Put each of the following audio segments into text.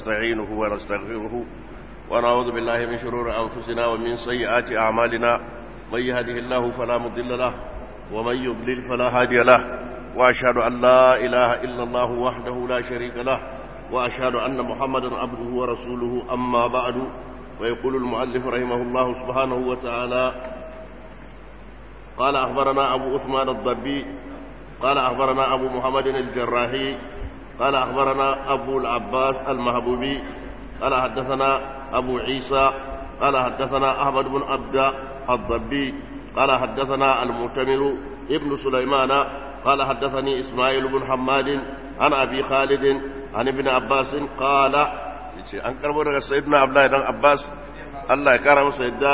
نستعينه ونستغفره ونعوذ بالله من شرور أنفسنا ومن سيئات أعمالنا من يهده الله فلا مضل له ومن يضلل فلا هادي له وأشهد أن لا إله إلا الله وحده لا شريك له وأشهد أن محمدا عبده ورسوله أما بعد ويقول المؤلف رحمه الله سبحانه وتعالى قال أخبرنا أبو عثمان الضبي قال أخبرنا أبو محمد الجراحي قال أخبرنا أبو العباس المهبوبي قال حدثنا أبو عيسى قال حدثنا أحمد بن عبد الضبي قال حدثنا المعتمر ابن سليمان قال حدثني إسماعيل بن حماد عن أبي خالد عن ابن عباس قال an karbo daga sayyidina abdullahi dan abbas Allah ya kara masa yadda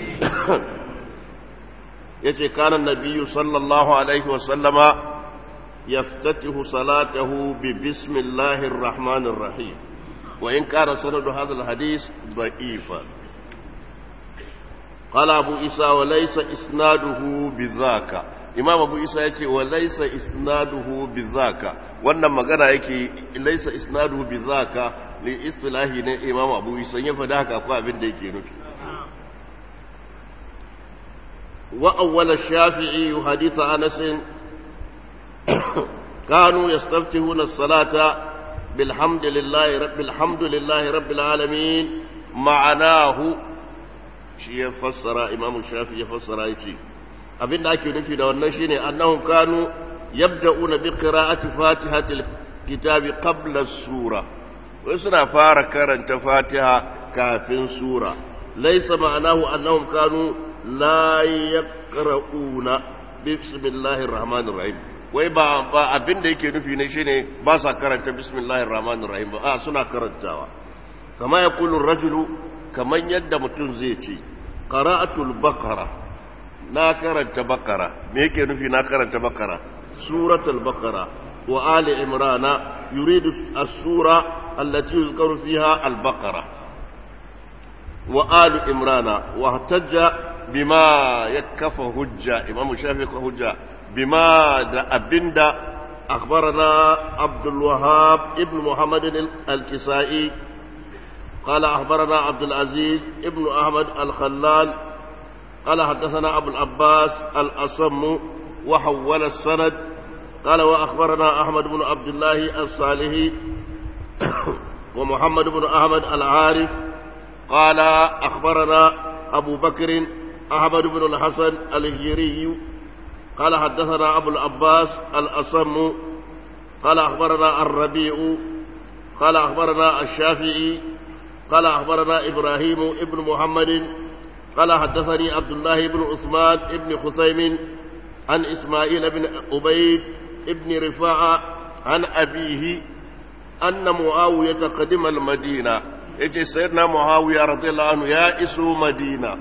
yace kana nabiyyu sallallahu alaihi wa sallama yaftatihu salatahu bi bismillahir rahmanir rahim wa in kana sanadu hadha al hadith da'ifa قال أبو إسى وليس إسناده بذاك إمام أبو إسى يتي وليس إسناده بذاك وأن مغانا يكي ليس إسناده بذاك لإصطلاح إمام أبو إسى يفداك أقوى بن ديكي نفي وأول الشافعي حديث أنس كانوا يستفتحون الصلاة بالحمد لله رب الحمد لله رب العالمين معناه shi ya fassara imam shafi ya fassara ya ce abin da ake nufi da wannan shine annahum kanu yabda'una bi qira'ati fatihatil kitabi qabla sura wai suna fara karanta fatiha kafin sura laysa ma'anahu annahum kanu la yaqra'una bismillahir rahmanir rahim wai ba ba abin da yake nufi ne shine ba sa karanta bismillahir rahmanir rahim ba a suna karantawa kama yaqulu rajulu kamar yadda mutum zai ce qara'atul baqara na karanta baqara me yake nufi na karanta baqara suratul baqara wa ali imrana yuridu as-sura allati yuzkaru fiha al-baqara wa ali imrana wa ihtajja bima yakfa hujja imam shafi ka hujja bima da abinda أخبرنا عبد الوهاب ابن محمد الكسائي قال أخبرنا عبد العزيز ابن أحمد الخلال قال حدثنا أبو العباس الأصم وحول السند قال وأخبرنا أحمد بن عبد الله الصالحي ومحمد بن أحمد العارف قال أخبرنا أبو بكر أحمد بن الحسن الهجري قال حدثنا أبو العباس الأصم قال أخبرنا الربيع قال أخبرنا الشافعي قال أخبرنا إبراهيم ابن محمد قال حدثني عبد الله بن عثمان ابن خثيم عن إسماعيل بن عبيد ابن رفاعة عن أبيه أن معاوية قدم المدينة يجي سيدنا معاوية رضي الله عنه يا إسو مدينة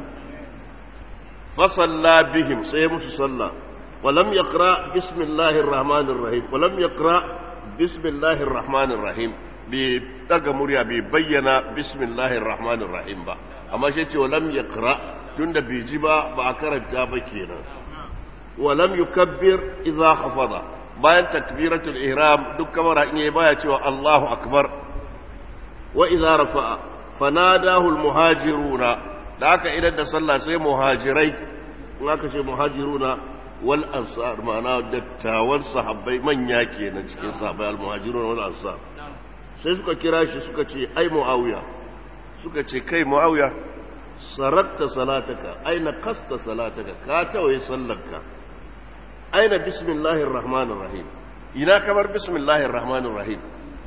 فصلى بهم سيمس صلى ولم يقرأ بسم الله الرحمن الرحيم ولم يقرأ بسم الله الرحمن الرحيم bai daga murya bai bayyana bismillahir rahmanir rahim ba amma shi ce walam yaqra tunda bai ji ba ba a karanta ba kenan walam yukabbir idza khafada bayan takbiratul ihram duk kamar in yayi baya cewa Allahu akbar wa idza rafa'a fanadahu almuhajiruna da aka idan da sallah sai muhajirai in aka ce muhajiruna wal ansar ma'ana dattawan sahabbai manya kenan cikin sahabbai almuhajiruna wal ansar sai suka kira shi suka ce ai mu'awiya suka ce kai mu'awiya saratta salataka aina kasta salataka ka tawaye sallarka aina bismillahir rahmanir rahim ina kamar bismillahir rahmanir rahim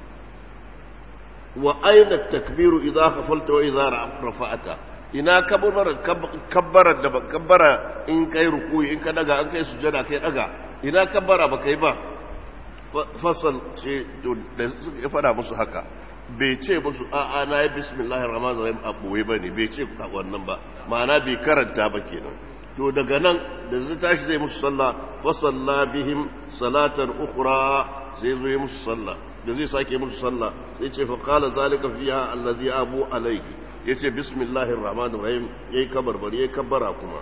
wa aina takbiru idza khafalta wa idza rafa'ata ina kabbara kabbara da kabbara in kai rukuyi in ka daga an kai sujada kai daga ina kabbara ba kai ba fasal ce da ya fada musu haka bai ce musu a'a na yi bismillahir rahmanir rahim a boye bane bai ce wannan ba ma'ana bai karanta ba kenan to daga nan da zai tashi zai musu sallah fa salla bihim salatan ukhra sai zo yi musu sallah da zai sake musu sallah sai ce fa qala zalika fiha allazi abu alayhi yace bismillahir rahmanir rahim yayi kabarbari yayi kabbara kuma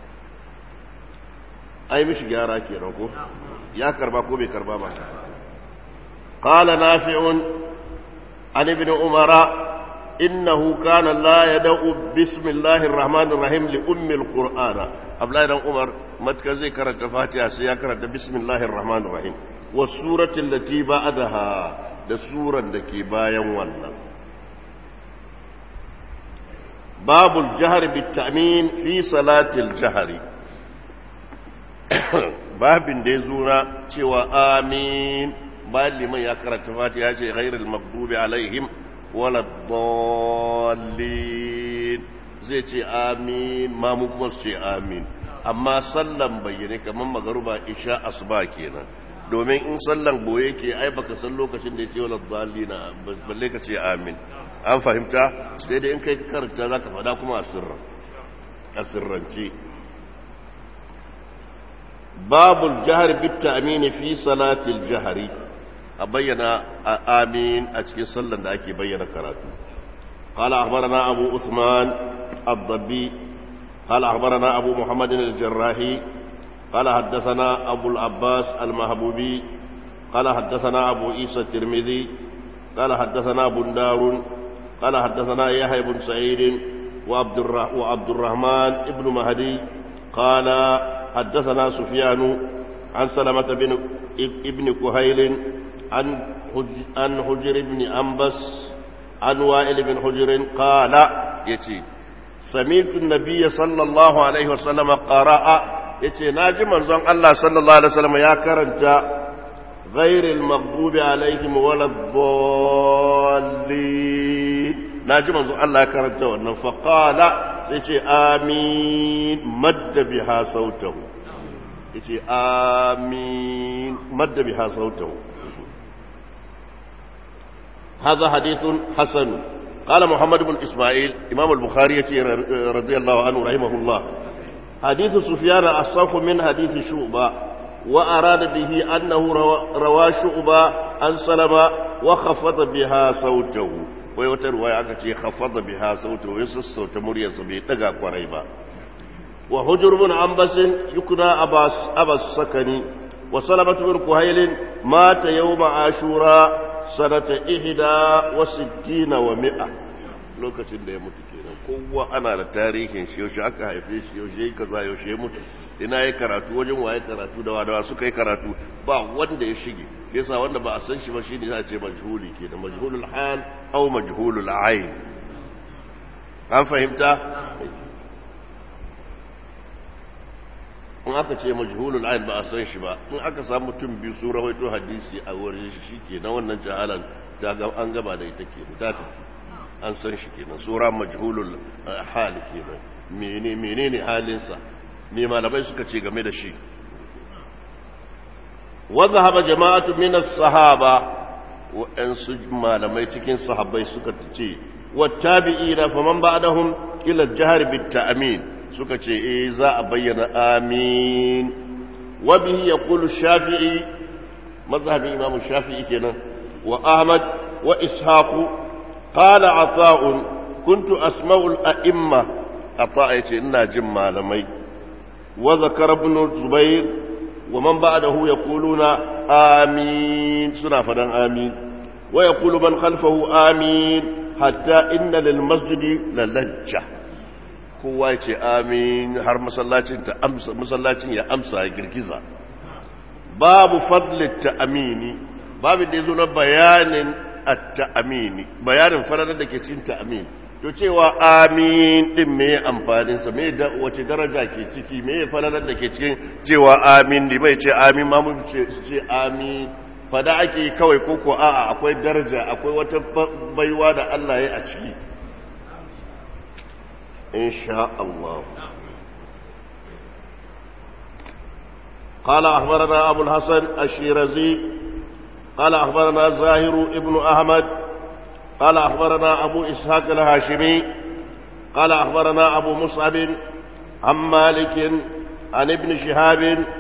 ai mishi gyara kenan ko ya karba ko bai karba ba qala nafi'un عن ابن عمر إنه كان لا يدعو بسم الله الرحمن الرحيم لأم القرآن أبلا بن عمر متك زي كرت فاتحة سيا كرت بسم الله الرحمن الرحيم والسورة التي بعدها da suran da ke bayan wannan babul jihar bitamin fi salatil jihari babin da ya zura cewa amin bayan liman ya karanta fati ya ce ghairul maghdubi alaihim wala dallin zai ce amin mamu kuma su ce amin amma sallan bayyane kamar magaruba isha asuba kenan domin in sallan boye ke ai baka san lokacin da ya ce wala dallina balle ka ce amin an fahimta sai dai in kai karanta zaka faɗa kuma a sirran a sirrance babul jahar bitta amini fi salatil jahari a bayyana amin a cikin sallan da ake bayyana karatu قال أخبرنا أبو عثمان الضبي قال أخبرنا أبو محمد الجراحي قال حدثنا أبو العباس المهبوبي قال حدثنا أبو عيسى الترمذي قال حدثنا بندار قال حدثنا يحيى بن سعيد وعبد, وعبد الرحمن ابن مهدي قال حدثنا سفيان عن سلمة بن ابن كهيل عن عن حجر بن أنبس عن وائل بن حجر قال يتي سمعت النبي صلى الله عليه وسلم قرأ يتي ناجي منزون الله صلى الله عليه وسلم يا كرنت غير المغضوب عليهم ولا الضالين ناجي منزون الله يا كرنت فقال يتي آمين مد بها صوته يتي آمين مد بها صوته هذا حديث حسن قال محمد بن إسماعيل إمام البخاري رضي الله عنه رحمه الله حديث سفيان أصف من حديث شعبة وأراد به أنه روى شعبة عن سلمة وخفض بها صوته ويوتر ويأكد خفض بها صوته يسس صوت مريا سبي تقى قريبا وحجر بن عنبس يكنى أبا, أبا السكني وسلمة بن كهيل مات يوم عاشوراء sanata ihda wa sittina wa mi'a lokacin da ya mutu kenan kowa ana da tarihin shi yaushe aka haife shi yaushe ya kaza yaushe ya mutu ina ya karatu wajen waye karatu da wadawa suka yi karatu ba wanda ya shige yasa wanda ba a san shi ba shine za a ce majhuli kenan majhulul hal aw majhulul ayn an fahimta in aka ce majhulul ayn ba a san shi ba in aka samu mutum biyu su rawaito hadisi a wurin shi shike na wannan jahalan ta ga an gaba da ita ke ta tafi an san shi kenan sura majhulul hal kenan menene menene halinsa me malamai suka ce game da shi wa zahaba jama'atu min as-sahaba wa'ansu malamai cikin sahabbai suka ce wa tabi'ina faman ba'dahum ila al-jahr bit-ta'min suka ce eh za a bayyana amin wa bihi yaqulu shafi'i mazhabin imam shafi'i kenan wa ahmad wa ishaq qala ata'un kuntu asma'u al-a'imma ata yace ina jin malamai wa zakara ibn zubair wa man ba'dahu yaquluna amin suna fadan amin wa yaqulu man khalfahu amin hatta inna lil masjidi lalajja kowa ya ce amin har masallacin ta amsa masallacin ya amsa ya girgiza babu fadlit ta'amini babu da yazo na bayanin at-ta'amini bayanin faralar da ke cikin ta'amin to cewa amin din me amfanin sa me da wace daraja ke ciki me falalar da ke cikin cewa amin ne mai ce amin ma mun ce ce amin fada ake kawai koko a'a akwai daraja akwai wata baiwa da Allah ya a ciki إن شاء الله قال أخبرنا أبو الحسن الشيرزي قال أخبرنا زاهر ابن أحمد قال أخبرنا أبو إسحاق الهاشمي قال أخبرنا أبو مصعب عن مالك عن ابن شهاب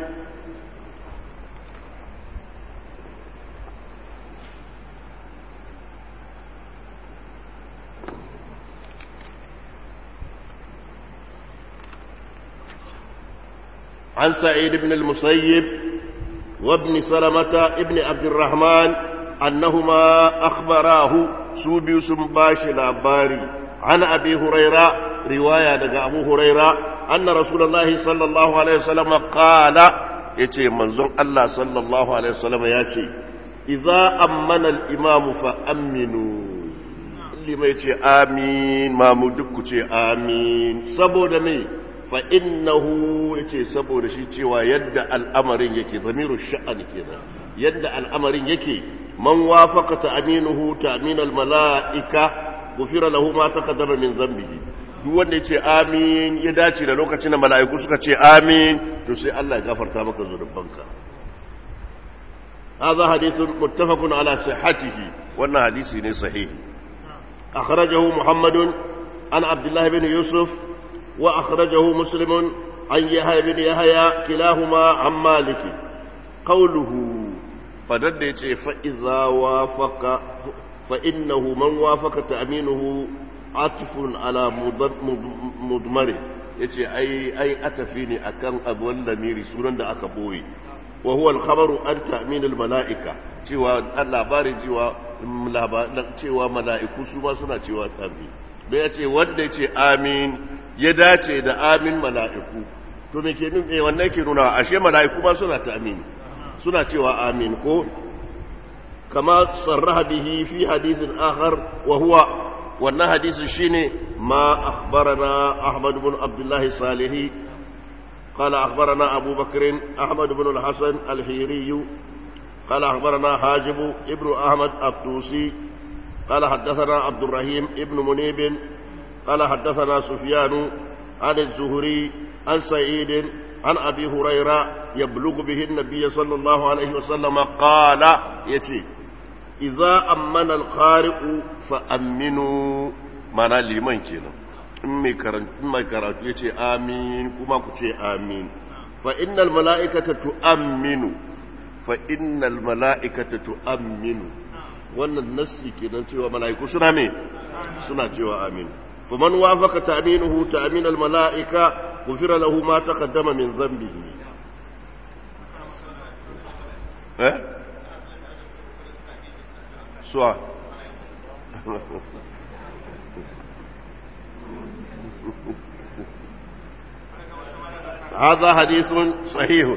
عن سعيد بن المسيب وابن سلمة ابن عبد الرحمن أنهما أخبراه su biyu sun bashi labari an abi huraira riwaya daga abu huraira anna rasulullahi sallallahu alaihi wasallam qala yace manzon Allah sallallahu alaihi wasallam yace idza ammana al-imam fa aminu limai ce amin mamu duk ku ce amin saboda me fa innahu yace saboda shi cewa yadda al'amarin yake zamiru sha'ani kenan yadda al'amarin yake man wafaqa ta'minuhu ta'min al-mala'ika gufira lahu ma taqaddama min dhanbihi duk wanda yace amin ya dace da lokacin da mala'iku suka ce amin to sai Allah ya gafarta maka zunubanka هذا حديث متفق على صحته وأن حديث صحيح أخرجه محمد عن عبد الله بن يوسف وأخرجه مسلم عن يحيى بن يحيى كلاهما عن مالك قوله فدد فإذا وافق فإنه من وافق تأمينه عطف على مضمره yace ai ai atafi ne akan abuwan lamiri sunan da aka boye wa huwa al-khabaru an ta'min al-mala'ika cewa labarin cewa cewa mala'iku su ma suna cewa amin da yace wanda yace amin ya dace da amin mala'iku to me ke nuna wannan ke nuna ashe mala'iku ma suna ta amin suna cewa amin ko kama sarraha bihi fi hadithin akhar wa huwa wannan hadisin shine ma akhbarana ahmad ibn abdullah salihi قال أخبرنا أبو بكر أحمد بن الحسن الحيري قال أخبرنا حاجب ابن أحمد الطوسي قال حدثنا عبد الرحيم ابن منيب قال حدثنا سفيان عن الزهري عن سعيد عن أبي هريرة يبلغ به النبي صلى الله عليه وسلم قال يتي إذا أمن القارئ فأمنوا mana liman kenan in mai karatu ya ce amin kuma ku ce amin fa innal mala'ikata tu'amminu fa innal mala'ikata tu'amminu wannan nassi kenan cewa mala'iku suna me suna cewa amin fa man wafaka ta'minuhu ta'min al mala'ika ghufira lahu ma taqaddama min dhanbihi eh suwa هذا حديث صحيح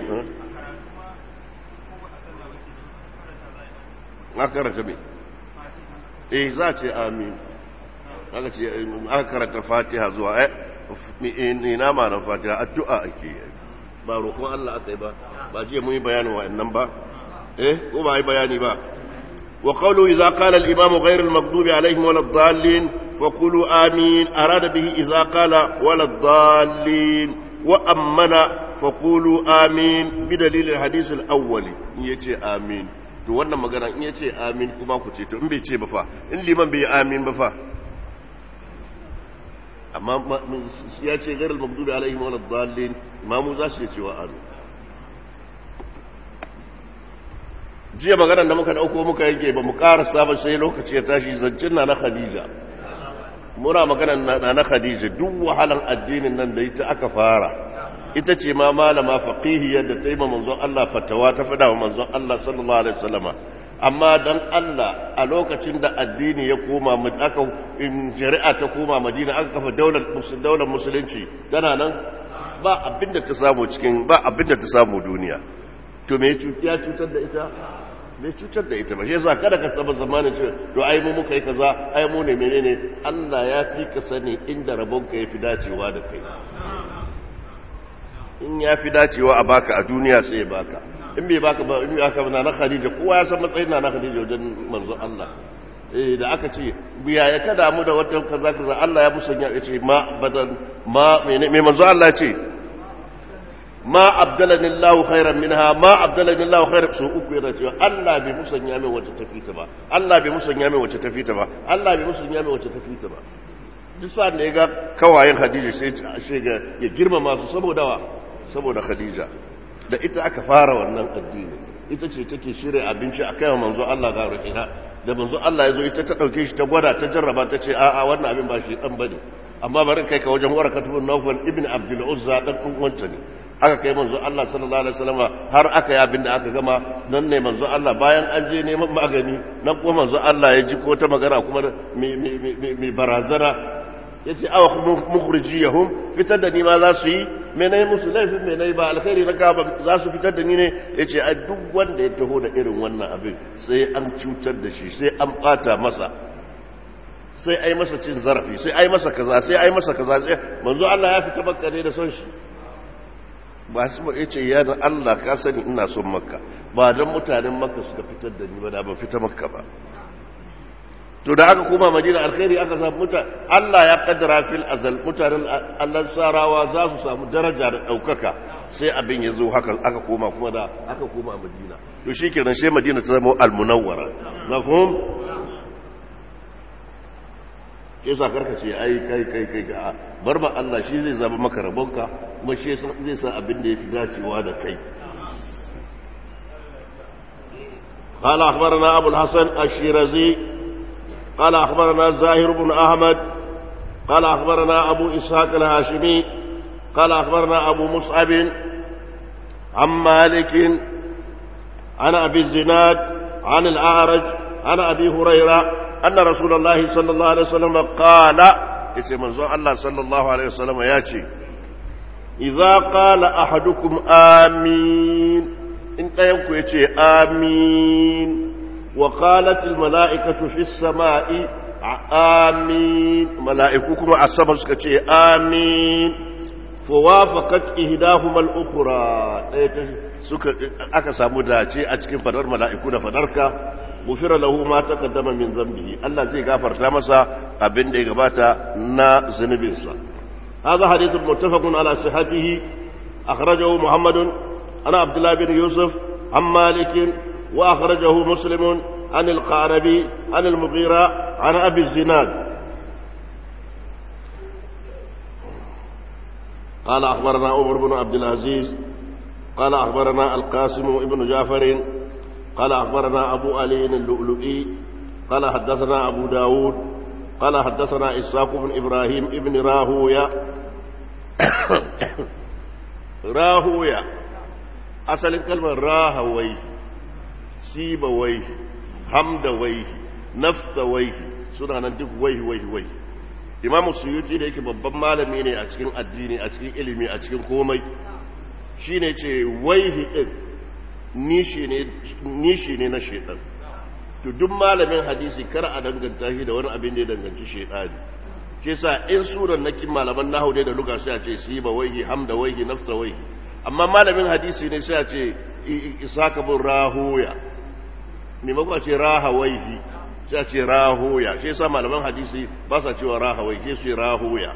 ما karanta me eh za ce amin aka ce aka karanta fatiha zuwa eh ina ma na fatiha addu'a ake ba roƙon Allah aka yi ba ba jiya mun yi bayanin wa'annan ba eh ko ba yi bayani ba wa qawlu idza qala al-imam ghayr al-maghdubi alayhim wala ad-dallin فقولوا آمين أراد به إذا قال ولا الضالين وأمن فقولوا آمين بدليل الحديث الأول يتي آمين to wannan magana in yace amin kuma ku ce to in bai ce ba fa in liman bai amin ba fa amma ya ce gairar magdubi alaihim wal dallin imamu za su ce wa amin jiya maganar da muka dauko muka yanke ba mu karasa ba sai lokaci ya tashi zancin na na khadija muna magana na na Khadija duk wahalan addinin nan da ita aka fara ita ce ma malama faqihiyar da ta yi manzon Allah fatawa ta fada wa manzon Allah sallallahu alaihi wasallama amma dan Allah a lokacin da addini ya koma aka in shari'a ta koma Madina aka kafa daular daular musulunci tana nan ba abinda ta samu cikin ba abinda ta samu duniya to me ya cutar da ita bai cutar da ita ba shi yasa kada ka saba zamanin ce to ai mu muka yi kaza ai mu ne menene Allah ya fi ka sani inda rabon ka yafi dacewa da kai in ya fi dacewa a baka a duniya sai ya baka in bai baka ba in aka na na Khadija kowa ya san matsayin na na Khadija wajen manzo Allah eh da aka ce biya ya kada mu da wata kaza kaza Allah ya musanya ya ce ma badan ma me manzo Allah ce ma abdalani Allah khairan minha ma abdalani Allah khairan so uku yana cewa Allah bai musanya min wacce tafi ta ba Allah bai musanya min wacce tafi ta ba Allah bai musanya min wacce tafi ta ba duk sa ne ga kawayen Khadija sai sai ga ya girmama su saboda wa saboda Khadija da ita aka fara wannan addini ita ce take shirya abinci a kai manzo Allah ga rukina da manzo Allah ya zo ita ta dauke shi ta gwada ta jarraba ta ce a'a wannan abin ba shi dan bane amma bari kai ka wajen warakatu bin Nawfal ibn Abdul Uzza dan wancan ne aka kai manzo Allah sallallahu alaihi wasallam har aka yi abin da aka gama nan ne manzo Allah bayan an je neman magani nan kuma manzo Allah ya ji ko ta magana kuma mai barazana ya ce awa mukhrijiyahum fitar da ni ma za su yi menai musu laifin menai ba alkhairi na gaba za su fitar da ni ne ya ce a duk wanda ya taho da irin wannan abin sai an cutar da shi sai an bata masa sai ai masa cin zarafi sai ai masa kaza sai ai masa kaza sai manzo Allah ya fita makka ne da son shi ba su ba yace ya da Allah ka sani ina son makka ba dan mutanen makka suka fitar da ni ba da ban fita makka ba to da aka koma madina alkhairi aka samu muta Allah ya kaddara fil azal mutanen Allah sarawa za su samu daraja da daukaka sai abin ya zo haka aka koma kuma da aka koma madina to shikenan sai madina ta zama al-munawwara mafhum ke sa karka ce ai kai kai kai ga bar ma Allah shi zai zaba maka rabonka kuma shi zai sa abin da yafi dacewa da kai قال أخبرنا أبو الحسن الشيرازي قال أخبرنا زاهر بن أحمد قال أخبرنا أبو إسحاق الهاشمي قال أخبرنا أبو مصعب عن مالك عن أبي الزناد عن الأعرج عن أبي هريرة أن رسول الله صلى الله عليه وسلم قال اسم الله صلى الله عليه وسلم ياتي إذا قال أحدكم آمين إن قيمكم يتي آمين وقالت الملائكة في السماء آمين ملائككم السماء سكتي آمين فوافقت إهداهما الأخرى aka samu dace a cikin fadar mala'iku da fadarka gufira lahu ma taqaddama min zambihi Allah zai gafarta masa abin da ya gabata na zunubinsa هذا حديث متفق على صحته أخرجه محمد عن عبد الله بن يوسف عن مالك وأخرجه مسلم عن القعنبي عن المغيرة عن أبي الزناد قال أخبرنا عمر بن عبد العزيز قال أخبرنا القاسم بن جعفر قال أخبرنا أبو علي اللؤلؤي قال حدثنا أبو داود قال حدثنا إساق بن إبراهيم ابن راهويا راهويا أصل كلمة راهوي سيبويه حمدويه نفتويه suna nan duk wai wai wai imam suyuti da yake babban malami ne a cikin addini a cikin ilimi a cikin komai shine ce waihi din nishi ne na shaitan to duk malamin hadisi kar a danganta shi da wani abin da ya danganci shaitani ke sa in suran na kin malaman nahu ne da luka sai a ce siba waihi hamda waihi nafta waihi amma malamin hadisi ne sai a ce isaka bin rahoya maimakon a ce raha waihi sai a ce rahoya shi sa malaman hadisi ba sa cewa raha waihi ke su rahoya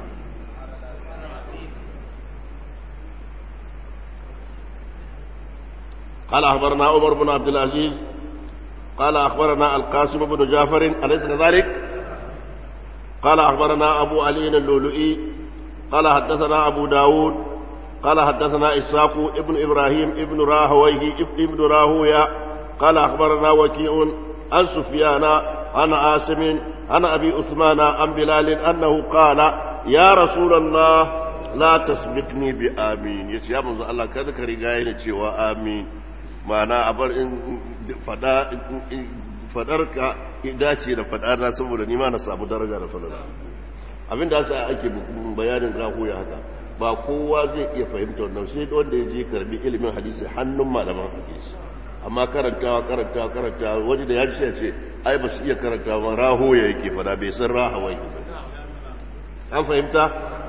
قال أخبرنا عمر بن عبد العزيز قال أخبرنا القاسم بن جعفر أليس كذلك؟ قال أخبرنا أبو علي اللؤلؤي قال حدثنا أبو داود قال حدثنا إسحاق ابن إبراهيم ابن راهويه ابن راهويا قال أخبرنا وكيع عن سفيان عن عاصم عن أبي عثمان عن بلال أنه قال يا رسول الله لا تسبقني بآمين يا من الله كذا كرجاين وآمين ma'ana a bar in fadarka dace da fadana saboda nima na samu daraja da fadana abinda asa ake bayanin rahuya haka ba kowa zai iya fahimta wannan sai wanda ya je karbi ilimin hadisi hannun malaman hadisi amma karantawa karantawa karantawa wani da ya ji ce ai ba su iya karantawa rahoya yake fada bai san rahawai an fahimta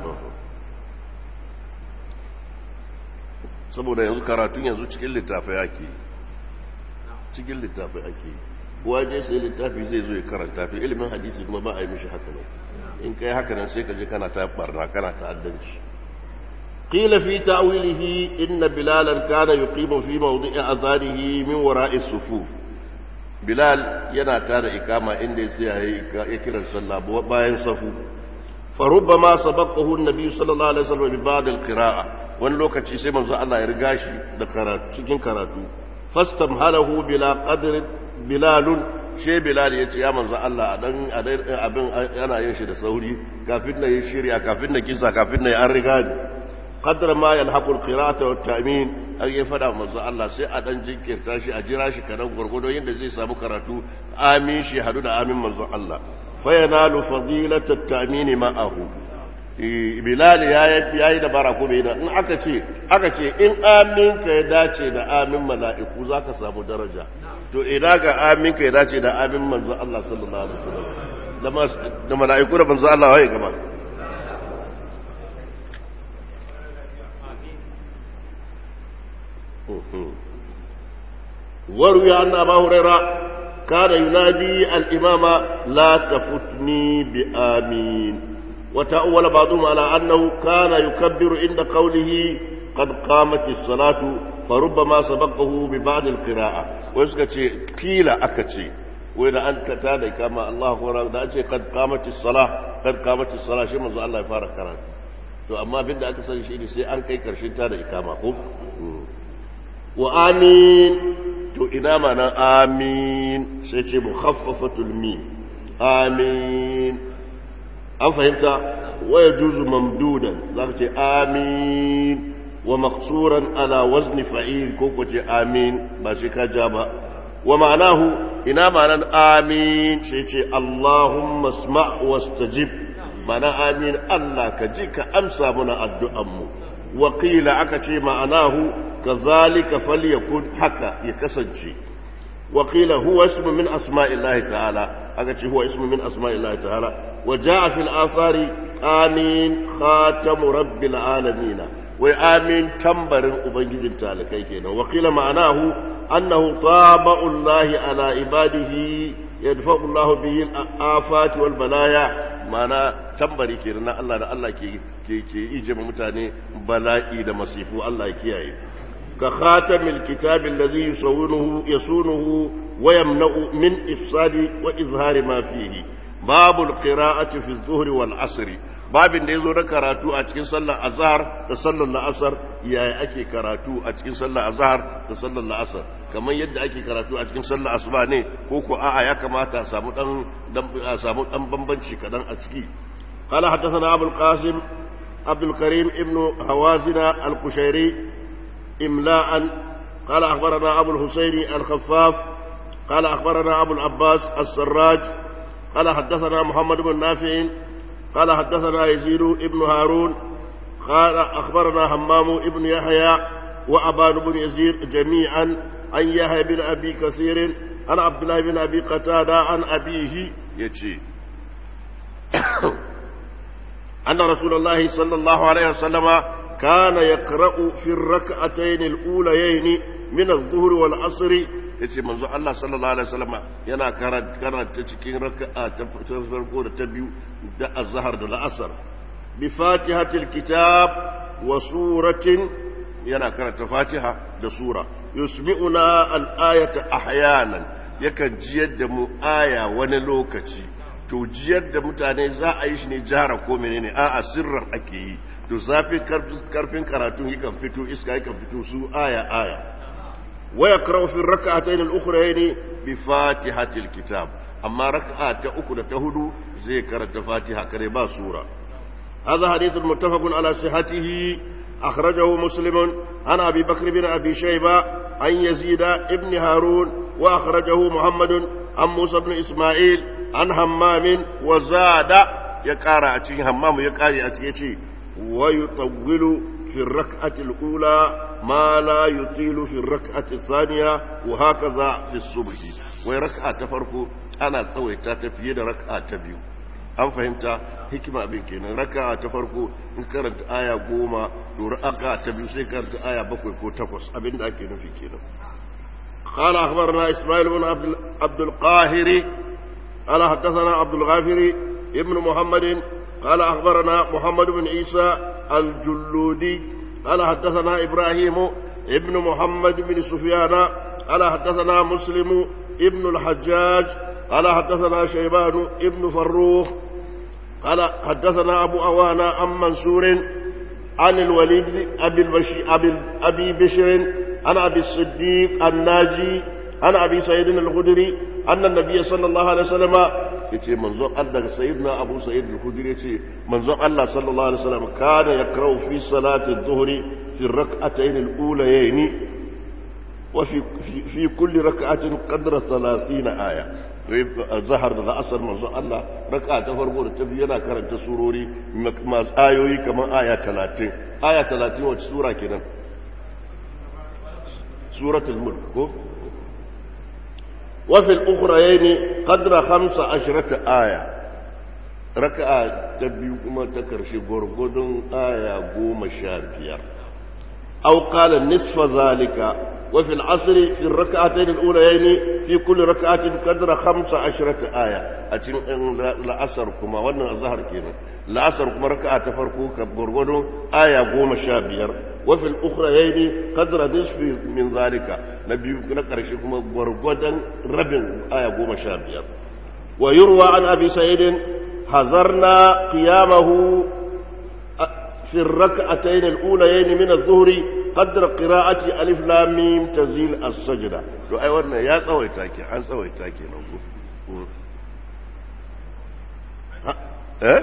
saboda yanzu karatun yanzu cikin littafai ake cikin littafai ake waje sai littafi zai zo ya karanta fi ilimin hadisi kuma ba a yi mishi haka nan in kai haka nan sai ka je kana ta barna kana ta'addanci qila fi ta'wilihi inna bilalan kana yuqimu fi mawdi'i azanihi min wara'i sufuf bilal yana tada ikama inda ya tsaya ya kira sallah bayan safu فربما سبقه النبي صلى الله عليه وسلم ببعض القراءة wani lokaci sai manzo Allah ya riga shi da karatu cikin karatu fastamhalahu bila qadr bilalun she bilal ya ce ya manzo Allah dan abin yana yin shi da sauri kafin na yi shirya kafin na kisa kafin na yi an riga ni qadra ma yalhaqu al-qira'ata wa at-ta'min har ya fada manzo Allah sai a dan jinkirta shi a jira shi kadan gurgudo yanda zai samu karatu amin shi hadu da amin manzo Allah fa yanalu fadilata at-ta'min ma'ahu Bilal ya yi da bara ko bai da in aka ce aka ce in amin ka ya dace da amin mala'iku zaka samu daraja to ina ga amin ka ya dace da amin manzo Allah sallallahu alaihi wasallam da mala'iku da manzo Allah waye gaba وروي أن أبا هريرة كان ينادي الإمام لا تفتني بآمين وتأول بعضهم على أنه كان يكبر عند قوله قد قامت الصلاة فربما سبقه ببعض القراءة ويسكتي كيل أكتي وإذا أنت تادي كما الله أكبر قد قامت الصلاة قد قامت الصلاة شيء منذ الله يفارق كرات to amma abin da aka sani shi ne sai an kai karshen ta da ikama ko wa amin to ina mana amin sai ce mukhaffafatul min amin an fahimta wa yajuzu mamdudan zaka ce amin wa maqsuran ala wazni fa'il ko ko ce amin ba shi ka ja ba wa ma'anahu ina ma'anan amin sai ce allahumma asma' wastajib mana amin Allah ka ji ka amsa muna addu'anmu wakila aka ce ma'anahu ka zalika falyakun haka ya kasance wakila huwa ismu min asma'illahi ta'ala aka ce huwa ismu min asma'illahi ta'ala wa ja'a fil athari amin khatamu rabbil alamin wai amin tambarin ubangijin talakai kenan wakila ma'anahu annahu taba'ullahi ala ibadihi yadfa'u Allah bihi al-afat wal balaya mana tambari ke na Allah da Allah ke ke ke ije mutane bala'i da masifu Allah ya kiyaye ka khatamil kitabi alladhi yusawwinuhu yasunuhu wa yamna'u min ifsadi wa izhari ma fihi babul qira'ati fi adh-dhuhri wal 'asri babin da yazo na karatu a cikin sallar azhar da sallar la'asar yaya ake karatu a cikin sallar azhar da sallar la'asar kamar yadda ake karatu a cikin sallar asuba ne ko ko a'a ya kamata a samu dan a samu dan bambanci kadan a ciki qala hadathana abul qasim abdul karim ibnu hawazina al-qushairi imla'an qala akhbarana abul husaini al-khaffaf qala akhbarana abul abbas as-sarraj qala hadathana muhammad ibn nafi' قال حدثنا يزيد ابن هارون قال أخبرنا همام ابن يحيى وأبان بن يزيد جميعا عن يحيى بن أبي كثير عن عبد الله بن أبي قتادة عن أبيه يتشي أن رسول الله صلى الله عليه وسلم كان يقرأ في الركعتين الأوليين من الظهر والعصر yace manzo Allah sallallahu alaihi wasallam yana karanta cikin raka'a ta farko da ta biyu da azhar da la'asar bi fatihatil kitab wa suratin yana karanta fatiha da sura yusmi'una al-ayata ahyanan yakan jiyar da mu aya wani lokaci to jiyar da mutane za a yi shi ne jara ko menene a'a sirran ake yi to zafin karfin karatun yakan fito iska yakan fito su aya aya ويقرأ في الركعتين الأخرين بفاتحة الكتاب أما ركعة أخرى تهدو زي كرة فاتحة كربا سورة هذا حديث متفق على صحته أخرجه مسلم عن أبي بكر بن أبي شيبة عن يزيد ابن هارون وأخرجه محمد عن موسى بن إسماعيل عن همام وزاد يقارع أتي همام يقارع أتي ويطول في الركعة الأولى ما لا يطيل في الركعة الثانية وهكذا في الصبح وركعة تفرق أنا سويتها تفيد ركعة تبيو an fahimta hikima abin kenan raka ta farko in karanta aya goma to raka ta biyu sai karanta aya bakwai ko takwas abin da ake nufi kenan قال أخبرنا إسماعيل بن عبد, عبد القاهر قال حدثنا عبد الغافر ابن محمد قال أخبرنا محمد بن عيسى الجلودي قال حدثنا إبراهيم ابن محمد بن سفيان قال حدثنا مسلم ابن الحجاج قال حدثنا شيبان ابن فروخ قال حدثنا أبو أوانا عن منصور عن الوليد أبي, البشي أبي, أبي بشر عن أبي الصديق الناجي عن أبي سعيد الخدري أن النبي صلى الله عليه وسلم yace manzon Allah sayyidina Abu Sa'id al-Khudri yace manzon Allah sallallahu alaihi wasallam kana yakrau fi salati adh-dhuhri fi ar-rak'atayn al-ulayayn wa fi fi kulli rak'atin qadra 30 aya zahar da asar manzon Allah raka ta farko da ta biyu yana karanta surori masu ayoyi kamar aya 30 aya 30 wacce sura kenan suratul mulk ko وفي الأخرين قدر خمس عشرة آية ركعة تبيو كما تكرشي غرغدون آية قوم شابير أو قال نصف ذلك وفي العصر في الركعتين الأوليين في كل ركعة قدر خمس عشرة آية أتين لأسر كما وانا ظهر كينا لأسر كما ركعة تفرقوا كبرغدون آية قوم شابير وفي الأخرين قدر نصف من ذلك نبي نقر شكما برغدا رب آية قوم شابير ويروى عن أبي سعيد حذرنا قيامه في الركعتين الأوليين من الظهر قدر قراءة ألف لام ميم تزيل السجدة لو أي ورنا يا سوي تاكي حن سوي تاكي نقول ها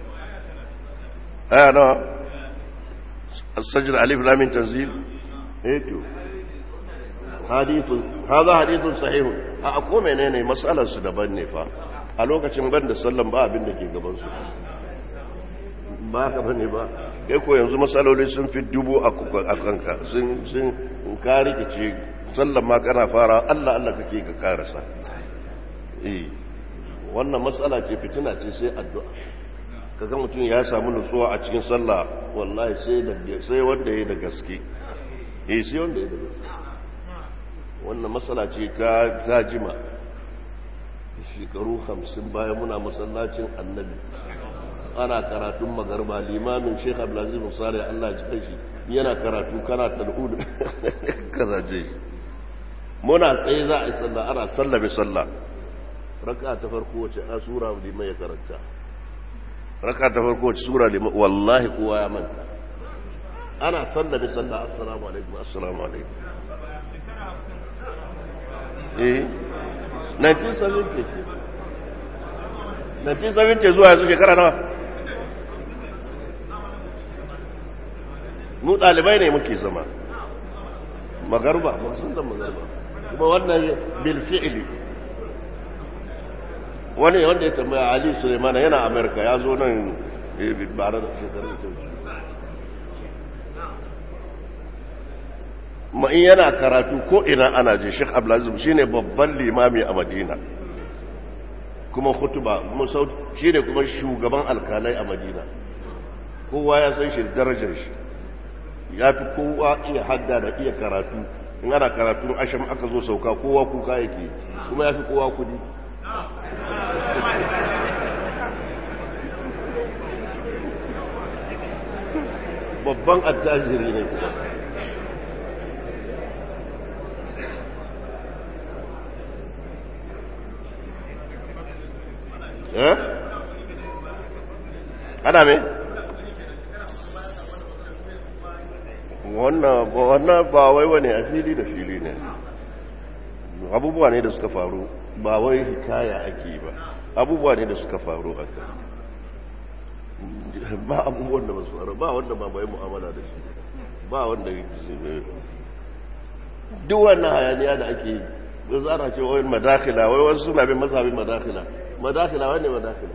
اه انا السجدة ألف لام تنزيل ايتو حديث هذا حديث صحيح أقوم menene matsalar su daban ne fa a lokacin ban da sallan ba abin da ke gaban su ba ka bane ba kai ko yanzu matsaloli sun fi dubu a kanka sun sun ka rikice sallan ma kana fara Allah Allah kake ka karasa eh wannan matsala ce fitina ce sai addu'a kaga mutum ya samu nutsuwa a cikin sallah wallahi sai da sai wanda yayi da gaske eh sai wanda yayi da gaske wannan matsala ce ta ta jima shekaru 50 bayan muna masallacin annabi ana karatun magarba limamin Sheikh Abdulaziz Musari Allah ya ji shi yana karatu kana tal'ud kazaje muna tsaye za a yi sallah ana sallame sallah raka ta farko wace a sura liman ya karanta raka ta farko wace sura liman wallahi kowa ya manta ana sallame sallah assalamu alaikum assalamu alaikum eh 1970 1970 zuwa yanzu shekara nawa mu ɗalibai ne muke zama magarba masu da magarba kuma wannan bilfi'ili wani wanda ya tambaya ali suleimana yana amerika ya zo nan bare da shekarun tauci ma in yana karatu ko ina ana je sheikh abdulaziz shine babban limami a madina kuma hutuba shi ne kuma shugaban alkalai a madina kowa ya san shi darajar shi ya fi kowa iya hadda da iya karatu in ana karatu asham aka zo sauka kowa kuka yake kuma ya fi kowa kudi babban attajiri ne kuma eh ana me wannan ba wai wani a fili da fili ne abubuwa ne da suka faru ba wai hikaya ake ba abubuwa ne da suka faru haka ba abubuwan da ba su faru ba wanda ba bai mu'amala da shi ba wanda duk wannan hayaniya da ake yi zara ce wai madakila wai wasu suna bin mazhabin madakila madakila wani madakila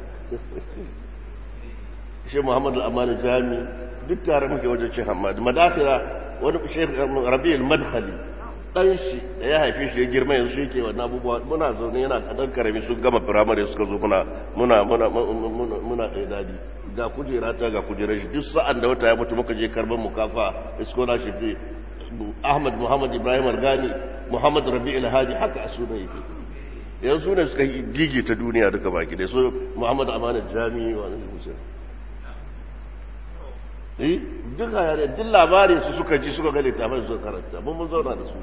shi muhammadu al'amani jami duk tare muke wajen ce hamadu madakila wani shekh rabi'ul madkhali dan shi da ya haife shi ya girma yanzu shi ke wannan abubuwa muna zaune yana kadan karami sun gama firamare suka zo muna muna muna muna muna dadi ga kujera ta ga kujerar shi duk sa'an da wata ya mutu muka je karban mukafa scholarship Ahmad Muhammad Ibrahim Argani Muhammad Rabi'ul Hadi haka a sunan yake yanzu ne suka gige ta duniya duka baki da so Muhammad Amana Jami wa nan Hussein eh duka yare duk labarin su suka ji suka ga littafin su karanta mun mun zauna da su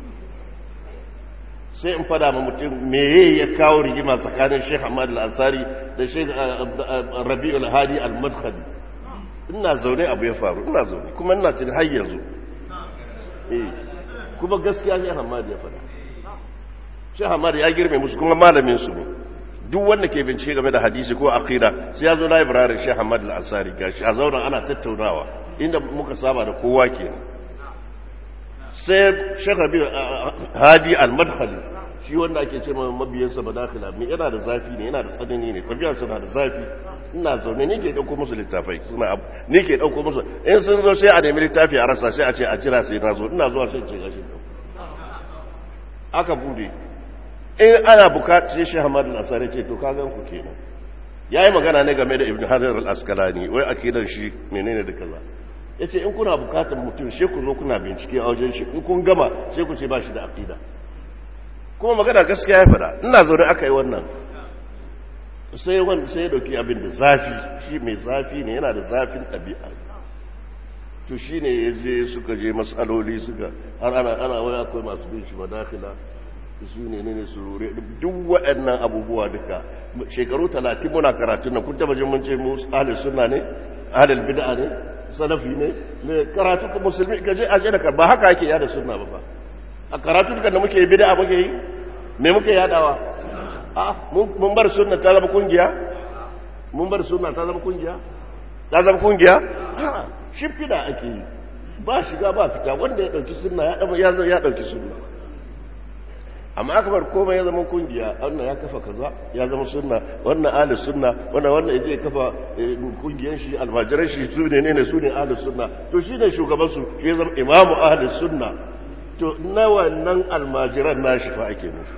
sai in fada ma mutum meye ya kawo rigima tsakanin Sheikh Ahmad Al-Ansari da Sheikh Rabi'ul Hadi Al-Madkhali ina zaune abu ya faru ina zaune kuma ina cin har yanzu eh kuma gaskiya Sheikh Ahmad ya fada Sheikh Ahmad ya girme musu kuma malamin su ne duk wanda ke bincike game da hadisi ko aqida sai ya zo library Sheikh Ahmad Al-Ansari gashi a zauna ana tattaunawa inda muka saba da kowa kenan sai Sheikh Rabi Hadi Al-Madkhali shi wanda ake ce mabiyansa badakila me yana da zafi ne yana da tsanani ne tafiya suna da zafi ina zaune ni ke dauko musu littafai suna abu ni ke dauko musu in sun zo sai a nemi littafi a rasa sai a ce a jira sai na zo ina zuwa sai ce gashi aka bude in ana bukatu sai shi hamad al-asari ce to ka gan ku kenan yayi magana ne game da ibn hajar al-asqalani wai akidan shi menene da kaza yace in kuna bukatar mutum sai ku zo kuna bincike a wajen shi in kun gama sai ku ce ba shi da aqida kuma magana gaskiya ya fada ina zaune aka yi wannan sai wani sai ya dauki abin da zafi shi mai zafi ne yana da zafin ɗabi'a to shi ne ya je suka je matsaloli suka har ana ana wani akwai masu bin shi madakila su ne ne surure duk waɗannan abubuwa duka shekaru talatin muna karatu na kun taba jin mun ce mu ahlul sunna ne ahlul bid'a ne salafi ne ne karatu ka musulmi ka je aje da ba haka yake yada sunna ba fa a karatu duka da muke bid'a muke yi me muke yadawa a mun bar sunna ta zama kungiya mun bar sunna ta zama kungiya ta zama kungiya a shimfida ake yi ba shiga ba fita wanda ya dauki sunna ya ya dauki sunna amma aka bar komai ya zama kungiya wannan ya kafa kaza ya zama sunna wannan ahli sunna wannan wannan yaje kafa kungiyan shi almajiran shi su ne ne su ne ahli sunna to shi ne shugaban su shi zama imamu ahli sunna to na wannan almajiran nashi fa ake nufi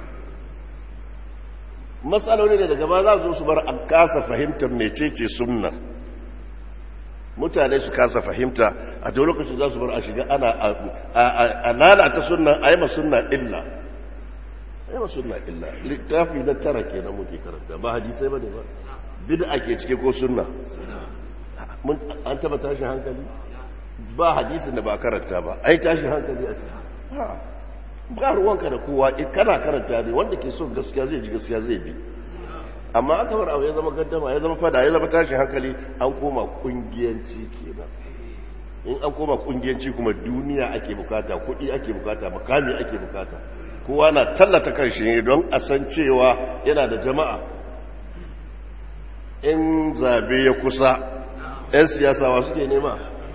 matsaloli ne daga ba za su su bar a kasa fahimtar mecece sunna mutane su kasa fahimta a duk lokacin za su bar a shiga ana a lalata sunna a yi ma sunna illa a yi ma sunna illa littafi na tara ke na muke karanta ba hadisai ba ne ba bid'a ke cike ko sunna an taba tashin hankali ba hadisin da ba karanta ba ai tashin hankali a ciki ba ruwanka da kowa kana karanta ne wanda ke son gaskiya zai ji gaskiya zai bi amma aka bar abu ya zama gaddama ya zama fada ya zama tashin hankali an koma kungiyanci kenan in an koma kungiyanci kuma duniya ake bukata kuɗi ake bukata makami ake bukata kowa na tallata kanshi ne don a san cewa yana da jama'a in zabe ya kusa 'yan siyasa wa suke nema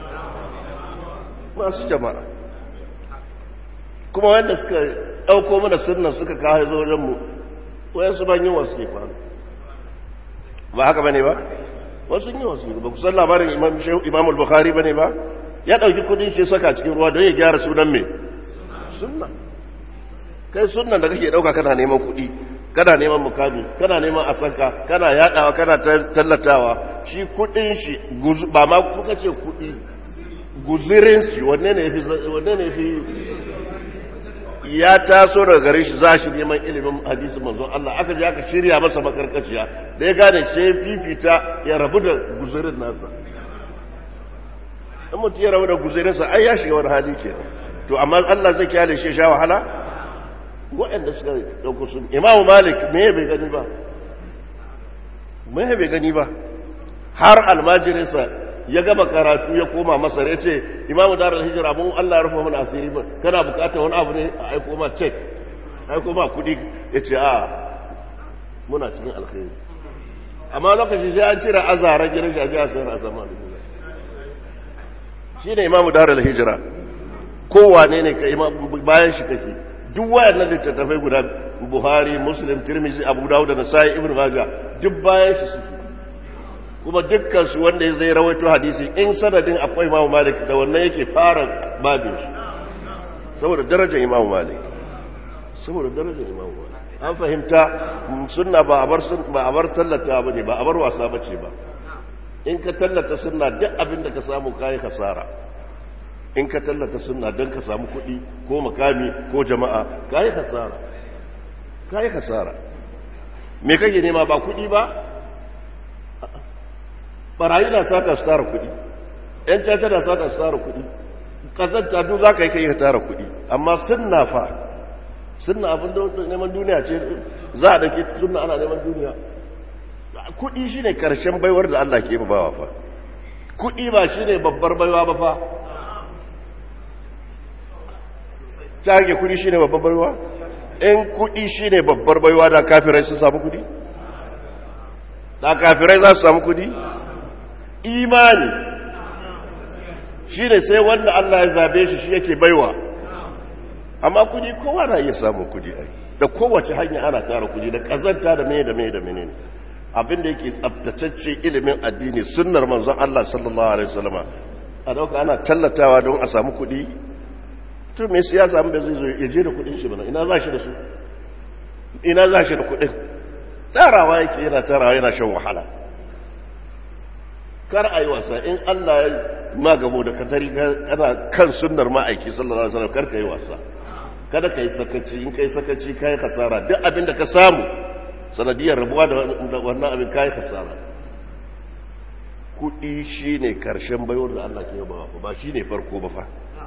masu jama'a kuma wanda suka ɗauko mana sunnan suka kawo zo wajenmu wayansu ban yi wasu ke faru ba haka ba ne ba wasu yi wasu ba kusan labarin imam al-bukhari ba ne ba ya ɗauki kudin shi saka cikin ruwa don ya gyara sunan mai sunna kai sunan da kake ɗauka kana neman kuɗi kana neman mukami kana neman asanka kana yaɗawa kana tallatawa shi kuɗin shi ba ma kuka ce kuɗi guzirin shi wanne ne fi ya taso daga gare shi za shi neman ilimin hadisin manzon Allah aka je aka shirya masa makarkaciya da ya gane sai fifita ya rabu da guzurin nasa in mutum ya rabu da guzurinsa ai ya shiga wani hali ke to amma Allah zai kyale shi sha wahala waɗanda suka ɗauko sun imamu malik me bai gani ba me bai gani ba har almajirinsa ya gama karatu ya koma masar ya ce imamu darar hijira mun Allah rufa mana asiri ba kana bukatar wani abu ne a aiko ma cek aiko ma kudi ya ce a muna cikin alkhairi amma lokaci sai an cire azaran gidan shi a ji a sayar a sama da shi ne imamu darar hijira kowane ne ka bayan shi kake duk wayannan littattafai guda buhari muslim tirmizi abu dawud da nasai ibn majah duk bayan shi suke kuma dukkansu wanda zai rawaito hadisi in sanadin akwai imamu malik da wannan yake fara babin shi saboda darajar imamu malik saboda darajar imamu malik an fahimta sunna ba a bar ba a bar tallata bane ba a bar wasa bace ba in ka tallata sunna duk abin da ka samu kai kasara in ka tallata sunna don ka samu kuɗi ko makami ko jama'a kai kasara kai kasara me kake nema ba kuɗi ba barayi na sata su tara kuɗi ‘yan caca na sata su tara kuɗi ƙazanta duk za ka yi kai ka tara kuɗi amma sunna fa sunna abin da neman duniya ce za a ɗauki sunna ana neman duniya kuɗi shi ne ƙarshen baiwar da Allah ke bawa fa kuɗi ba shi ne babbar baiwa ba fa ta kuɗi shi ne babbar baiwa in kuɗi shi ne babbar baiwa da kafirai sun samu kuɗi da kafirai za su samu kudi imani shi ne sai wanda Allah ya zabe shi shi yake baiwa amma kudi kowa na iya samun kudi ai da kowace hanya ana tara kudi da kazanta da mene da mene da mene abinda yake tsabtatacce ilimin addini sunnar manzon Allah sallallahu alaihi wasallama a dauka ana tallatawa don a samu kudi to me ya samu da zai zo ya je da kudin shi bana ina za shi da su ina za shi da kudin tarawa yake yana tarawa yana shan wahala kar a yi wasa in Allah ya magabo da katari kana kan sunnar ma'aiki sallallahu alaihi wasallam kar ka yi wasa kada ka yi sakaci in ka yi sakaci ka yi kasara duk abin da ka samu sanadiyar rabuwa da wannan abin ka yi kasara kuɗi shi ne ƙarshen baiwar da Allah ke yaba ba shi ne farko ba fa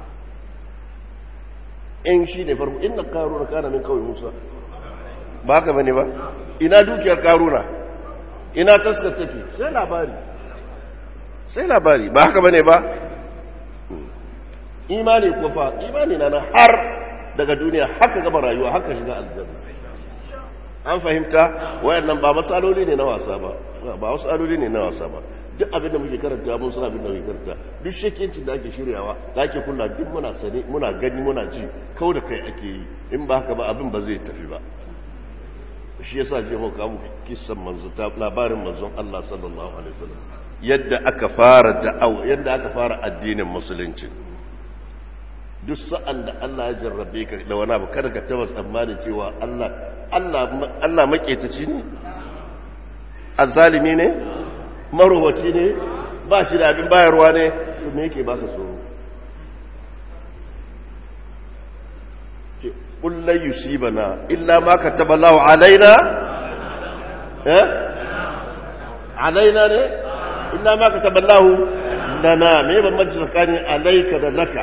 in shi ne farko inna karuna kana min kawai musa ba haka bane ba ina dukiyar karuna ina taskar take sai labari sai labari ba haka bane ba imani ko fa imani na har daga duniya haka gaba rayuwa haka shiga aljanna an fahimta wayannan ba matsaloli ne na wasa ba ba matsaloli ne na wasa ba duk abin da muke karanta mun san abin da muke karanta duk shekincin da ake shiryawa da ake kula duk muna sani muna gani muna ji kau da kai ake yi in ba haka ba abin ba zai tafi ba shi yasa je mu kawo kissan manzo ta labarin manzon Allah sallallahu alaihi wasallam yadda aka fara da'awa yadda aka fara addinin musulunci duk sa'an da Allah ya jarrabe ka da wani abu kada ka taba tsammanin cewa Allah Allah Allah maketaci ne azzalimi ne marowaci ne ba shi da abin bayarwa ne to me yake ba ka tsoro ce kullai yusibana illa ma kataba Allah alaina eh alaina ne illa ma kataba Allah lana me bambanci tsakanin alaika da laka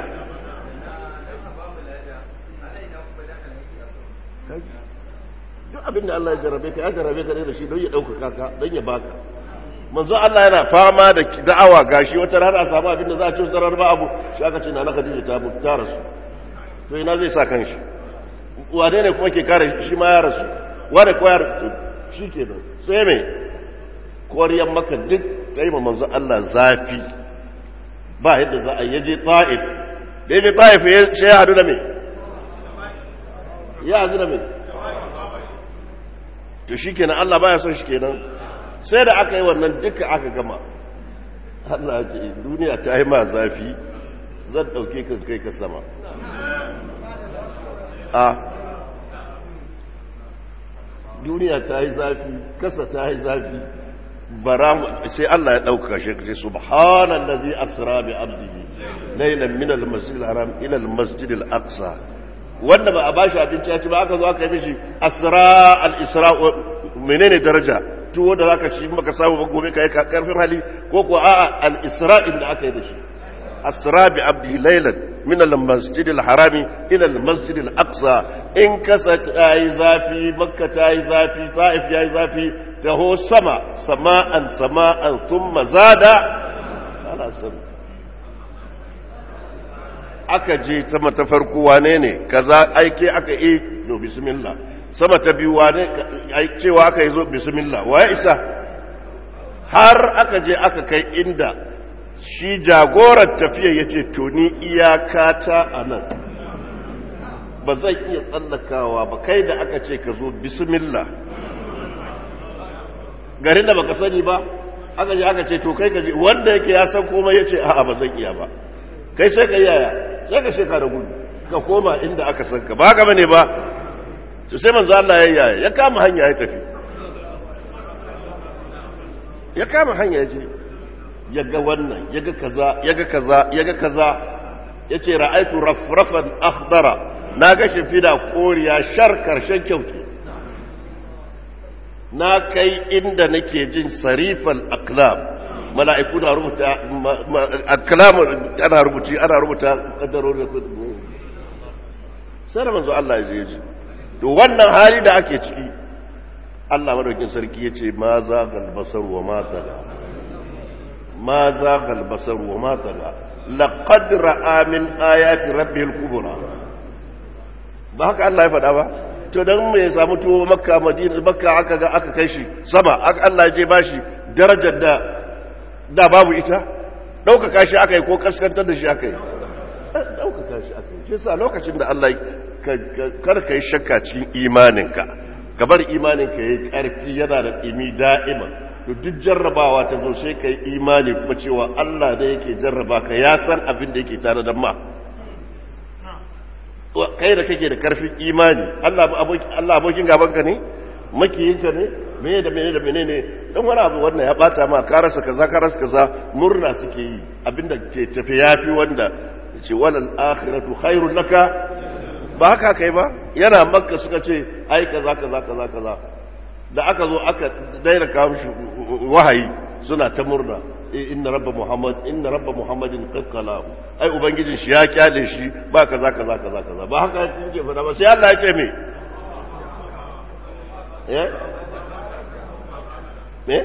duk abin da Allah ya jarrabe ka ya jarrabe ka ne da shi don ya ɗaukaka ka don ya baka manzo Allah yana fama da da'awa gashi wata rana a samu abin da za a ci wata rana ba abu shi aka ce na na Khadija ta mutu ta rasu to ina zai sa kanshi wane ne kuma ke kare shi ma ya rasu wane ko ya rasu shi ke nan sai mai koriyar maka duk sai ma manzo Allah zafi ba yadda za a yaje ta'if da yaje ta'if ya hadu da me ya hadu da me to shi kenan Allah baya son shi kenan sai da aka yi wannan duka aka gama Allah ce duniya ta yi ma zafi zan ɗauke kan kai ka sama a duniya ta yi zafi kasa ta yi zafi bara sai Allah ya ɗauka shi sai subhanallazi asra bi abdihi laylan min al-masjid al-haram ila al-masjid al-aqsa wanda ba a bashi abinci ya ci ba aka zo aka yi mishi asra al-isra menene daraja tuwo da zaka ci maka samu ba gobe kai karfin hali ko ko a'a al-isra'il da aka yi da shi asra bi abdi laylan min al-masjid al-haram ila al-masjid al-aqsa in kasa tayi zafi makka tayi zafi ta'if yayi zafi taho sama sama'an sama'an thumma zada ala sama aka je sama ta farko wane ne kaza aike aka yi no bismillah sama ta biyu wane cewa aka yi zo bismillah wa ya isa har aka je aka kai inda shi jagorar tafiya ya ce to ni iyakata a nan ba zan iya tsallakawa ba kai da aka ce ka zo bismillah garin da baka sani ba aka je aka ce to kai ka je wanda yake ya san komai ya ce a'a ba zan iya ba kai sai ka yaya sai ka sheka da gudu ka koma inda aka san ka ba gaba ne ba to sai manzo Allah ya yaya ya kama hanya ya tafi ya kama hanya ya je ya ga wannan ya ga kaza ya ga kaza ya ga kaza ya ce ra'aitu rafrafan akhdara na ga shimfida koriya shar karshen kyauki na kai inda nake jin sarifal aklam mala'iku na rubuta kalamu ana rubuci ana rubuta kaddarori da kudu sai da manzo Allah ya je ji to wannan hali da ake ciki Allah madaukin sarki ya ce ma za galbasar wa ma taga ma za galbasar wa ma taga laqad ra'a min ayati rabbil kubra ba haka Allah ya faɗa ba to to dan me ya samu tuwo makka madina makka aka ga aka kai shi sama aka Allah ya je bashi darajar da da babu ita ɗaukaka shi aka yi ko kaskantar da shi aka yi ɗaukaka shi aka yi shi sa lokacin da Allah kar ka yi shakka cikin imaninka ka bar imaninka ya yi ƙarfi yana da ɗimi da'ima to duk jarrabawa ta zo sai ka yi imani kuma cewa Allah da yake jarraba ka ya san abin da yake tare da ma kai da kake da ƙarfin imani Allah abokin gabanka ne makiyinka ne mene da mene da mene ne don wani abu wannan ya bata ma ka rasa kaza ka rasa kaza murna suke yi abinda ke tafi yafi wanda ce walal akhiratu khairul laka ba haka kai ba yana makka suka ce ai kaza kaza kaza kaza da aka zo aka daina kawo shi wahayi suna ta murna inna rabba muhammad inna rabba muhammadin qad qalahu ai ubangijin shi ya kyale shi ba kaza kaza kaza kaza ba haka yake fada ba sai Allah ya ce me eh me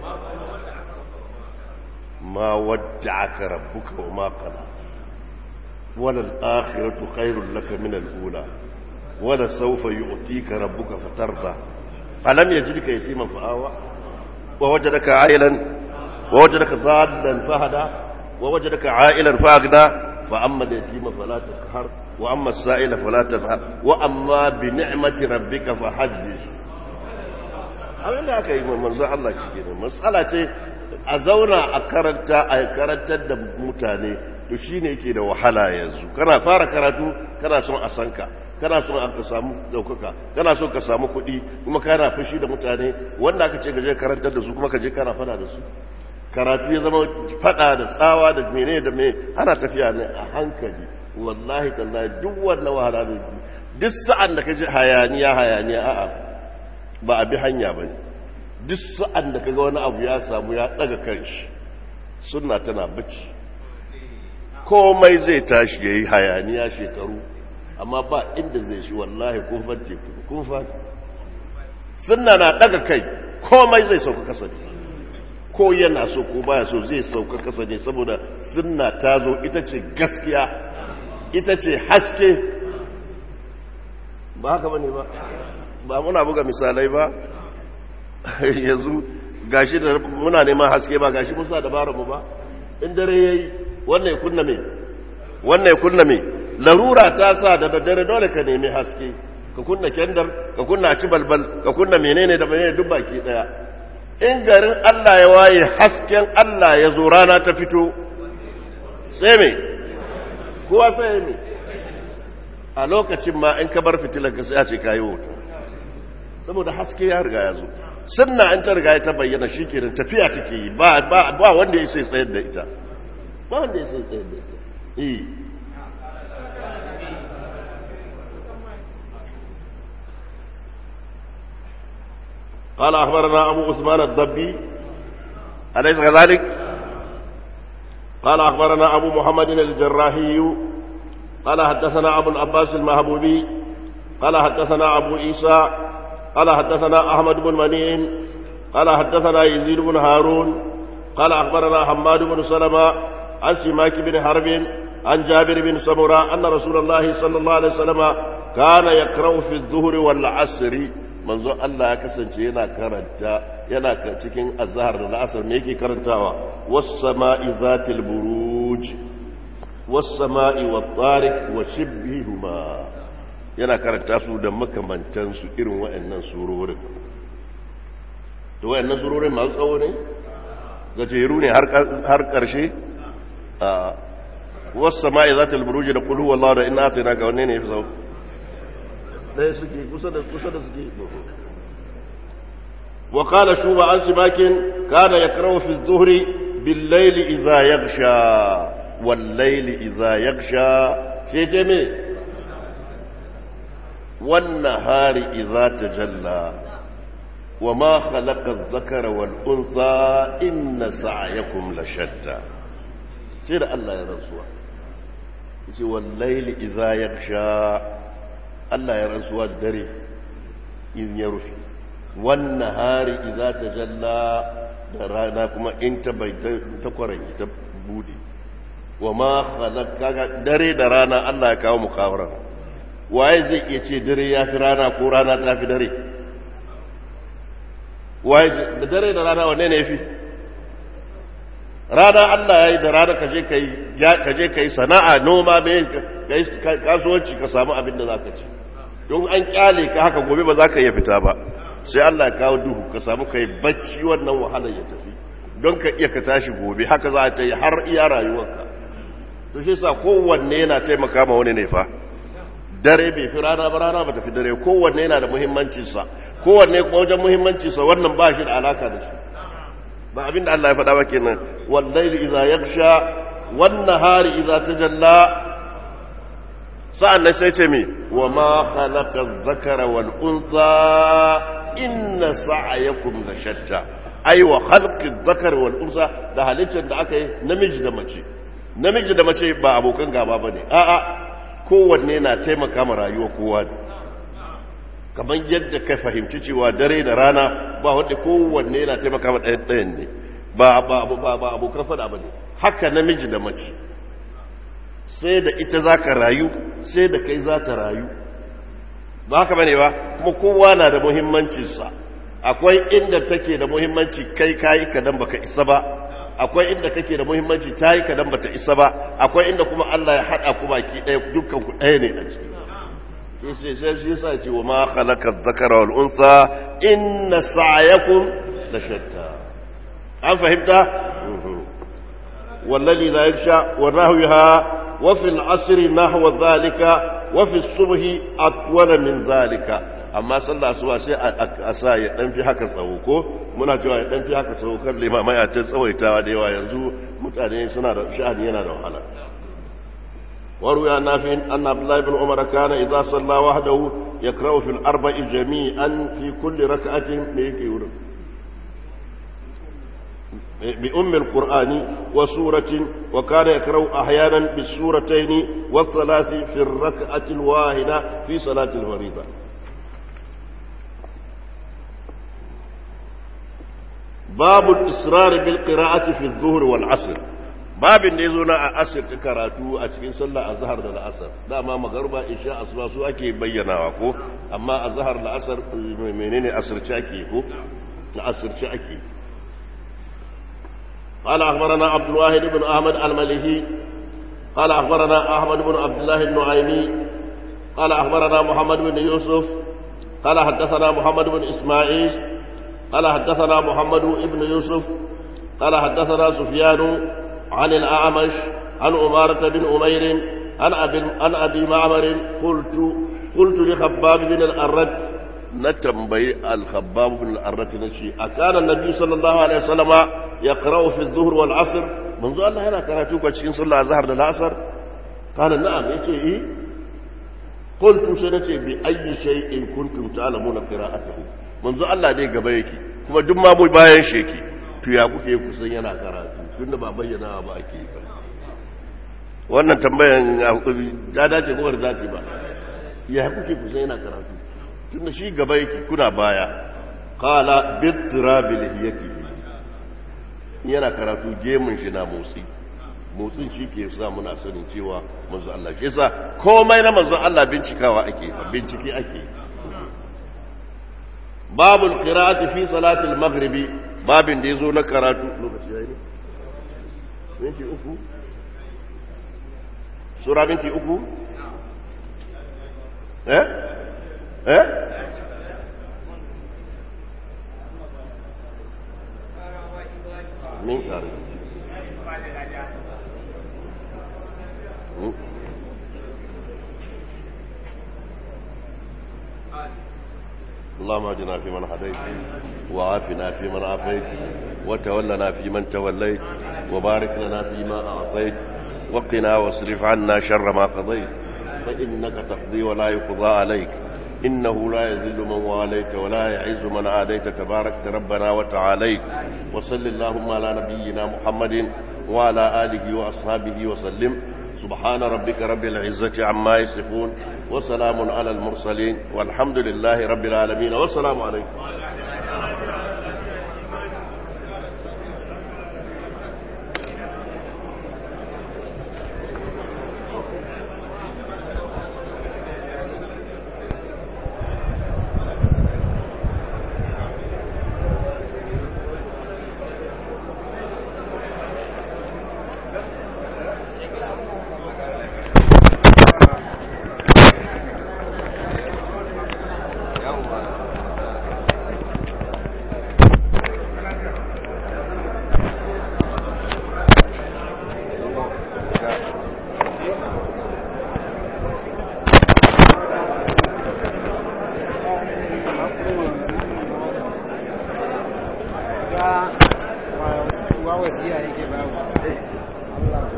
ma wadda'aka rabbuka wa ma qala wala al-akhiratu khairul laka min al-ula wala sawfa yu'tika rabbuka fatarda alam yajidka yatiman fa'awa wa wajadaka 'ailan wa wajadaka dhallan fahada wa wajadaka 'ailan fa'agna fa amma al-yatima fala taqhar wa amma as-sa'ila fala tanhar wa amma bi ni'mati rabbika fahaddith abin da aka yi manzo Allah cike ne matsala ce a zauna a karanta a karantar da mutane to shine yake da wahala yanzu kana fara karatu kana son a sanka kana son ka samu daukaka kana son ka samu kuɗi kuma kana fushi da mutane wanda aka ce gaje karantar da su kuma ka je kana fada da su karatu ya zama fada da tsawa da mene da me ana tafiya ne a hankali wallahi tallahi duk wannan wahala ne duk sa'an da ka ji hayaniya hayaniya a'a ba a bi hanya ba duk sa'an da kaga wani abu ya samu ya daga kanshi suna tana bacci komai zai tashi ya yi hayaniya shekaru amma ba inda zai shi wallahi kufar teku kufar suna na daga kai komai zai sauka kasa ne ko yana so ko baya so zai sauka kasa ne saboda suna ta zo ita ce gaskiya ita ce haske ba haka ba ne ba ba muna buga misalai ba yanzu gashi da muna neman haske ba gashi musa dabarar mu ba in dare yayi wannan ya kunna me wannan ya kunna me larura ta sa da daddare dole ka nemi haske ka kunna kendar ka kunna ci balbal ka kunna menene da menene duk baki daya in garin Allah ya waye hasken Allah ya zo rana ta fito sai me kowa sai me a lokacin ma in ka bar fitilar ka sai a ce kayi wuta saboda haske ya riga ya zo sunna in ta riga ta bayyana shi kenan tafiya take yi ba ba wanda ya sai tsayar da ita ba wanda ya sai tsayar da ita eh قال أخبرنا أبو عثمان الضبي أليس كذلك؟ قال أخبرنا أبو محمد الجراحي قال حدثنا أبو العباس المهبوبي قال حدثنا أبو عيسى قال حدثنا أحمد بن منين قال حدثنا يزيد بن هارون قال أخبرنا حماد بن سلمة عن سماك بن حرب عن جابر بن سمرة أن رسول الله صلى الله عليه وسلم كان يقرأ في الظهر والعصر manzo Allah ya kasance yana karanta yana cikin azhar da la'asar me yake karantawa was sama'i zatil buruj was sama'i wat tariq wa shibhihuma yana karanta su da makamantan su irin waɗannan surorin to waɗannan surorin masu tsawo ne gajeru ne har ƙarshe a was sama'i zatil buruj da qul huwallahu da inna atayna ka wanne ne yafi tsawo ɗaya suke kusa da kusa da suke wa qala shuba an simakin kana yakrahu fi adh-dhuhri bil layli idha yaghsha wal layli idha yaghsha sai ce me wan nahari idha tajalla wa ma khalaqa adh-dhakara wal untha inna sa'yakum la shatta sai da Allah ya rantsuwa yace wal layli idha yaghsha Allah ya rantsuwa da dare in ya rufe wannan hari iza ta jalla da rana kuma in ta bai ta kwaranki ta bude wa ma kaga dare da rana Allah ya kawo mukawarar waye zai iya ce dare ya fi rana ko rana ta fi dare waye da dare da rana wanne ne ya fi rana Allah ya yi da rana ka je ka yi sana'a noma mai kasuwanci ka samu abin da za ka ci don an kyale ka haka gobe ba za ka iya fita ba sai Allah ya kawo duhu ka samu ka yi bacci wannan wahalar ya tafi don ka iya ka tashi gobe haka za ta yi har iya rayuwarka to shi sa kowanne yana taimaka ma wani ne fa dare bai fi rana ba rana ba tafi dare kowanne yana da muhimmancinsa kowanne kuma wajen muhimmancinsa wannan ba shi da alaka da shi ba abin da Allah ya faɗa ba kenan wallahi idza yaghsha wan nahari idza tajalla sa'an nan sai ce me wa ma khalaqa adh-dhakara wal untha inna sa'yakum la shatta ai wa khalqi adh-dhakar wal untha da halittar da aka yi namiji da mace namiji da mace ba abokan gaba bane a'a kowanne na taimaka ma rayuwa kowa ne kamar yadda ka fahimci cewa dare da rana ba wanda kowanne yana taimaka ma ɗayan ɗayan ne ba ba abokan fada ba ne haka namiji da mace sai da ita za ka rayu sai da kai za ta rayu ba haka bane ba kuma kowa na da muhimmancinsa akwai inda take da muhimmanci kai kayi kadan baka isa ba akwai inda kake da muhimmanci ta yi kadan bata isa ba akwai inda kuma Allah ya haɗa ku baki ɗaya dukkan ku ɗaya ne a ciki sai sai shi yasa ce wa ma khalaqa dhakara wal unsa inna sa'yakum la shatta an fahimta wallazi la yaksha wa nahwiha wa fil asri nahwa dhalika wa fi subhi atwala min dhalika amma sallah asuba sai a sa ya dan fi haka tsawo ko muna cewa ya dan fi haka tsawo kar limama ya ta tsawaitawa da yawa yanzu mutane suna da sha'ani yana da wahala وروي عن نافع أن عبد الله بن عمر كان إذا صلى وحده يقرأ في الأربع جميعا في كل ركعة بأم القرآن وسورة وكان يقرأ أحيانا بالسورتين والثلاث في الركعة الواحدة في صلاة الفريضة باب الإصرار بالقراءة في الظهر والعصر babin da ya zo na a asirta karatu a cikin sallah a zahar da la'asar dama magarba isha asuba su ake bayyanawa ko amma a zahar la'asar menene asirce ake ko na asirce ake قال أخبرنا عبد الواحد بن أحمد المليهي قال أخبرنا أحمد بن عبد الله النعيمي قال أخبرنا محمد بن يوسف قال حدثنا محمد بن إسماعيل قال حدثنا محمد بن يوسف قال حدثنا سفيان عن الأعمش عن أمارة بن أمير عن أبي, عن أبي معمر قلت قلت لخباب بن الأرد نتنبي الخباب بن الأرد نشي أكان النبي صلى الله عليه وسلم يقرأ في الظهر والعصر منذ الله هنا كراتوك وشين صلى الظهر للعصر قال نعم يتي إيه قلت سنتي بأي شيء كنتم تعلمون قراءته منذ الله دي قبيكي كما دم مو باين شيكي to ya kuke kusan yana karatu tun da ba bayyana ba ake yi wannan tambayan ta dace ko da dace ba ya kuke kusan yana karatu tun da shi gaba yake kuna baya qala bitrabil hiyati yana karatu gemun shi na motsi motsin shi ke sa muna sanin cewa manzo Allah shi yasa komai na manzo Allah bincikawa ake bincike ake babul qira'ati fi salatil maghribi babin da yazo na karatu lokaci yayi ne minti uku sura minti uku eh eh min kare اللهم اهدنا فيمن هديت وعافنا فيمن عافيت وتولنا فيمن توليت وبارك لنا فيما اعطيت وقنا واصرف عنا شر ما قضيت فانك تقضي ولا يقضى عليك انه لا يذل من واليت ولا يعز من عاديت تبارك ربنا وتعاليت وصل اللهم على نبينا محمد وعلى اله واصحابه وسلم سبحان ربك رب العزة عما يصفون وسلام على المرسلين والحمد لله رب العالمين والسلام عليكم wa wasiya yake babu Allah